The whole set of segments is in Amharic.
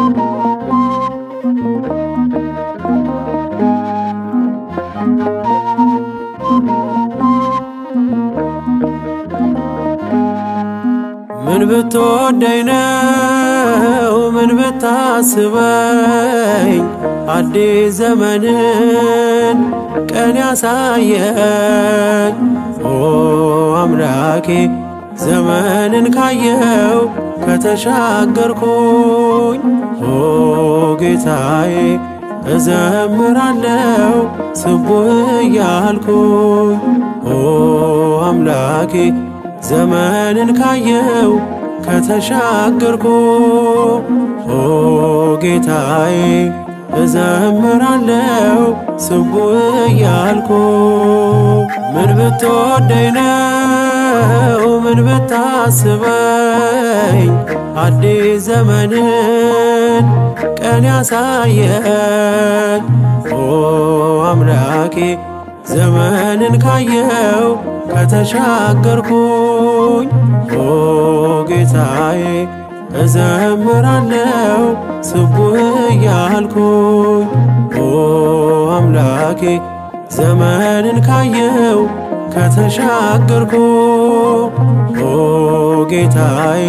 ምን ብትወደኝ ነው ምን ብታስበኝ አዲስ ዘመንን ቀን ያሳየኝ ኦ አምላኬ ዘመንን ካየው ከተሻገርኩኝ ኦ ጌታዬ እዘምራለው ስቡህ እያልኩኝ ኦ አምላኬ ዘመንን ካየው ከተሻገርኩ ኦ ጌታዬ እዘምራለው ስቡህ እያልኩ ምን ብትወደኝ ነው ምን ብታስበኝ አዲስ ዘመንን ቀን ያሳየኝ ኦ አምላኬ ዘመንን ካየው ከተሻገርኩኝ ኦ ጌታዬ እዘምራለው ስቡህ እያልኩኝ ኦ አምላኬ ዘመንን ካየው ከተሻገርኩ ኦ ጌታዬ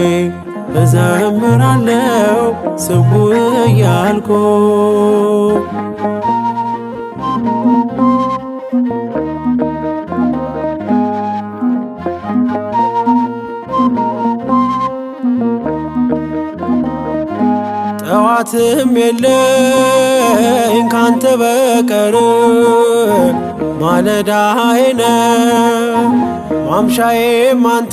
እዘምራለው ስቡህ እያልኩ ጠዋትም የለኝ ካንተ በቀር ማለዳዬነ ማምሻዬም አንተ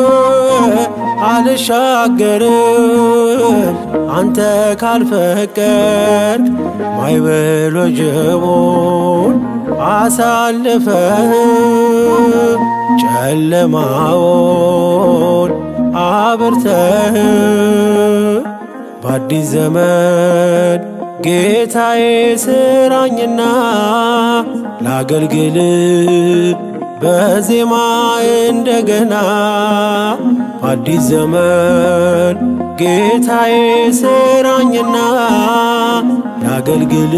አልሻገርም አንተ ካልፈቀድ ማይበሎ ጀቦን አሳልፈህ ጨለማውን አብርተህ በአዲስ ዘመን ጌታዬ ስራኝና ላገልግል በዜማ እንደገና በአዲስ ዘመን ጌታዬ ስራኝና ላገልግል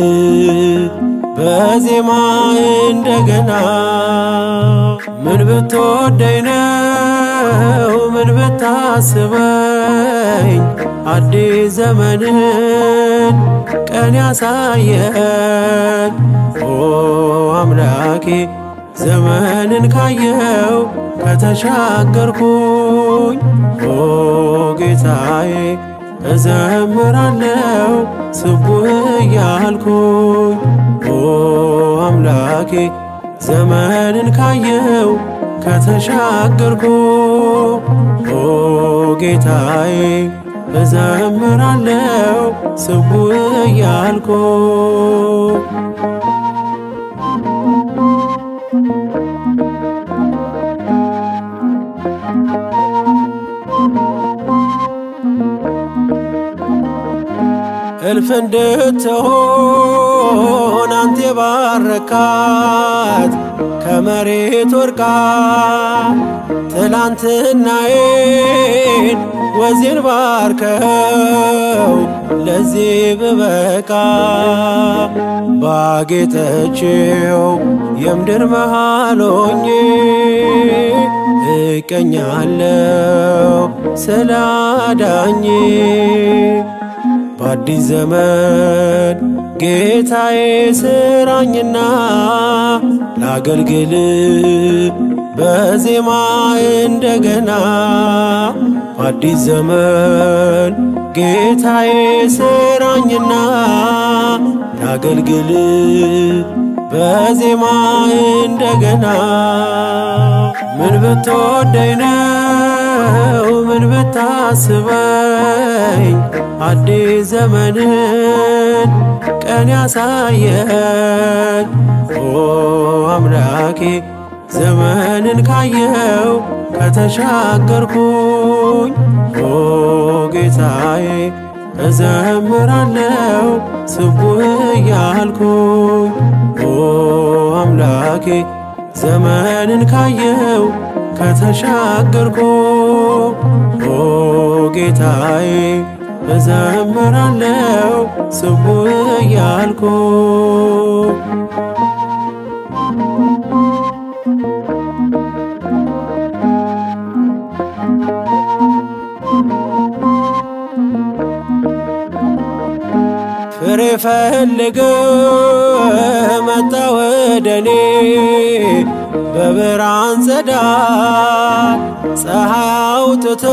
በዜማ እንደገና ምን ብትወደኝ ነው ምን ብታስበኝ አዲስ ዘመንን ቀን ያሳየኝ ኦ አምላኬ ዘመንን ካየው ከተሻገርኩኝ ኦ ጌታዬ እዘምራለው ስቡህ እያልኩኝ ኦ አምላኬ ዘመንን ካየው ከተሻገርኩ ኦ ጌታዬ እዘምራለው ስቡህ እያልኩ እልፍ እንድትሆን አንተ የባረካት ከመሬት ወርቃ ትላንትናዬን ወዜን ባርከው ለዚህ ብበቃ ባጌጠችው የምድር መሃሎኜ እቀኛለው ስላዳኜ በአዲስ ዘመን ጌታዬ ስራኝና ላገልግል በዜማ እንደገና በአዲስ ዘመን ጌታዬ ስራኝና ላገልግል በዜማ እንደገና ምን ብትወደኝ ነው ምን ብታስበኝ አዲስ ዘመንን ቀን ያሳየኝ ኦ አምላኬ ዘመንን ካየው ከተሻገርኩኝ ኦ ጌታዬ እዘምራለው ስቡህ እያልኩኝ ኦ አምላኬ ዘመንን ካየው ከተሻገርኩ ኦ ጌታዬ እዘምራለው ስቡ እያልኩ ፍሬ ፈልገ መጣ ወደኔ በብርሃን ጸዳል ፀሐይ አውጥቶ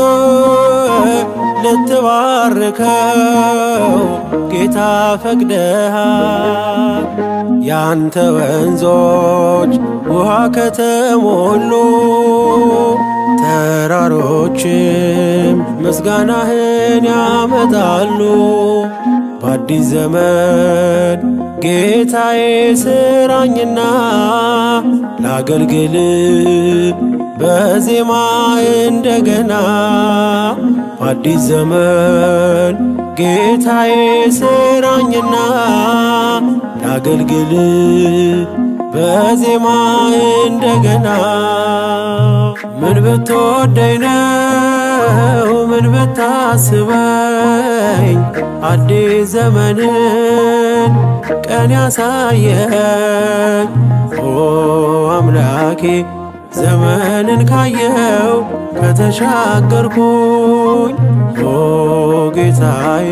ልትባርከው ጌታ ፈቅደሃል። ያንተ ወንዞች ውሃ ከተሞሉ ተራሮችም ምስጋናህን ያመጣሉ። በአዲስ ዘመን ጌታዬ ስራኝና ላገልግል በዜማ እንደገና በአዲስ ዘመን ጌታዬ ስራኝና ላገልግል በዜማ እንደገና ምን ብትወደኝ ነው ምን ብታስበኝ አዲስ ዘመንን ቀን ያሳየኝ ኦ አምላኬ ዘመንን ካየው ከተሻገርኩኝ ኦ ጌታዬ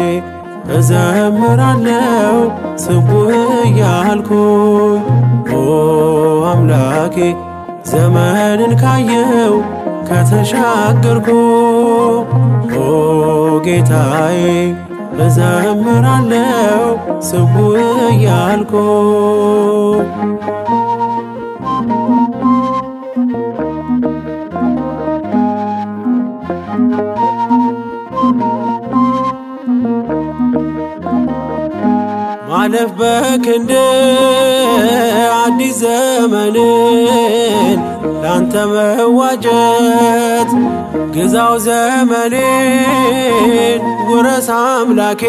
እዘምራለው ስቡ እያልኩኝ ኦ አምላኬ ዘመንን ካየው ከተሻገርኩ ኦ ጌታዬ እዘምራለው ስቡ እያልኩ ማለፍ በክንድ አዲስ ዘመንን ላንተ መዋጀት ግዛው ዘመኔን ውረስ አምላኬ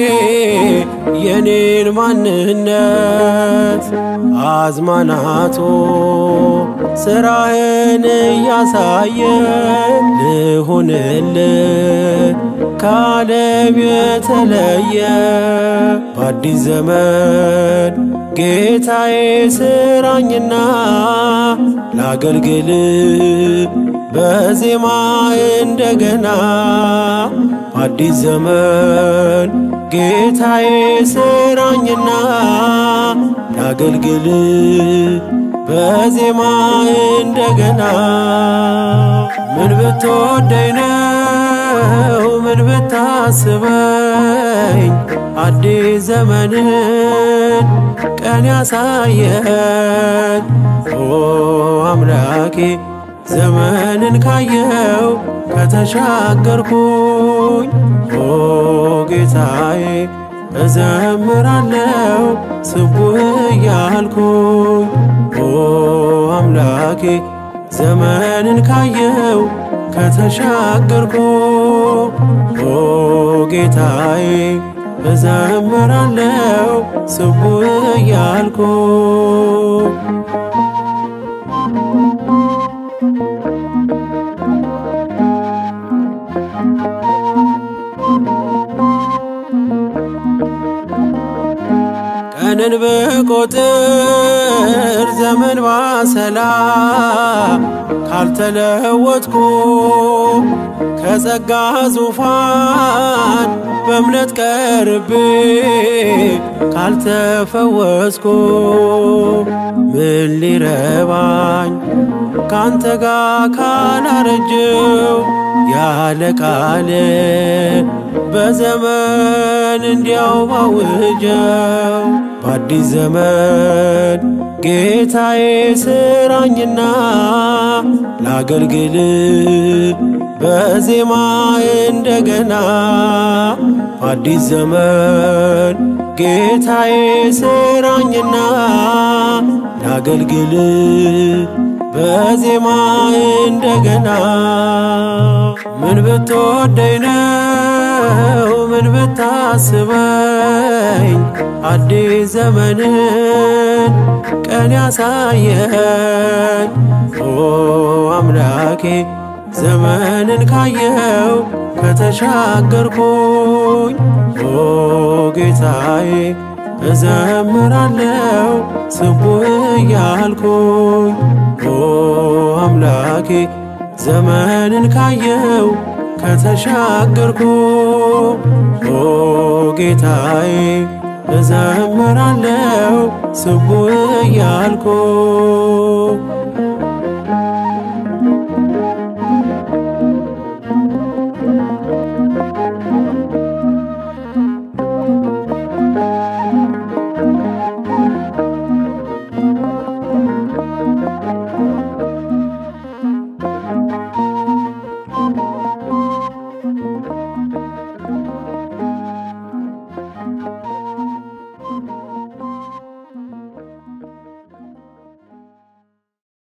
የኔን ማንነት አዝማናቱ ስራህን እያሳየ ልሁንል ከዓለም የተለየ በአዲስ ዘመን ጌታዬ ስራኝና ላገልግል በዜማ እንደገና በአዲስ ዘመን ጌታዬ ስራኝና ላገልግል በዜማ እንደገና ምን ብትወደኝ ነው ምን ብታስበኝ አዲስ ዘመንን ቀን ያሳየኝ ኦ አምላኬ ዘመንን ካየው ከተሻገርኩኝ ኦ ጌታዬ እዘምራለው ስቡ እያልኩኝ ኦ አምላኬ ዘመንን ካየው ከተሻገርኩ ኦ ጌታዬ እዘምራለው ስቡ እያልኩ ቀንን ብቆጥር ዘመን ባሰላም ካልተለወጥኩ ከጸጋ ዙፋን በእምነት ቀርቤ ካልተፈወስኩ ምን ሊረባኝ ካንተ ጋር ካላረጀው ያለ ቃል በዘመን እንዲያው ባውጀው በአዲስ ዘመን ጌታዬ ስራኝና ላገልግል በዜማ እንደገና በአዲስ ዘመን ጌታዬ ስራኝና ላገልግል በዜማ እንደገና ምን ብትወደኝ ነው ምን ብታስበኝ አዲስ ዘመንን ቀን ያሳየኝ ኦ አምላኬ ዘመንን ካየው ከተሻገርኩኝ ኦ ጌታዬ እዘምራለው ስቡህ እያልኩኝ ኦ አምላኬ ዘመንን ካየው ከተሻገርኩ ኦ ጌታዬ እዘምራለው ስቡህ እያልኩ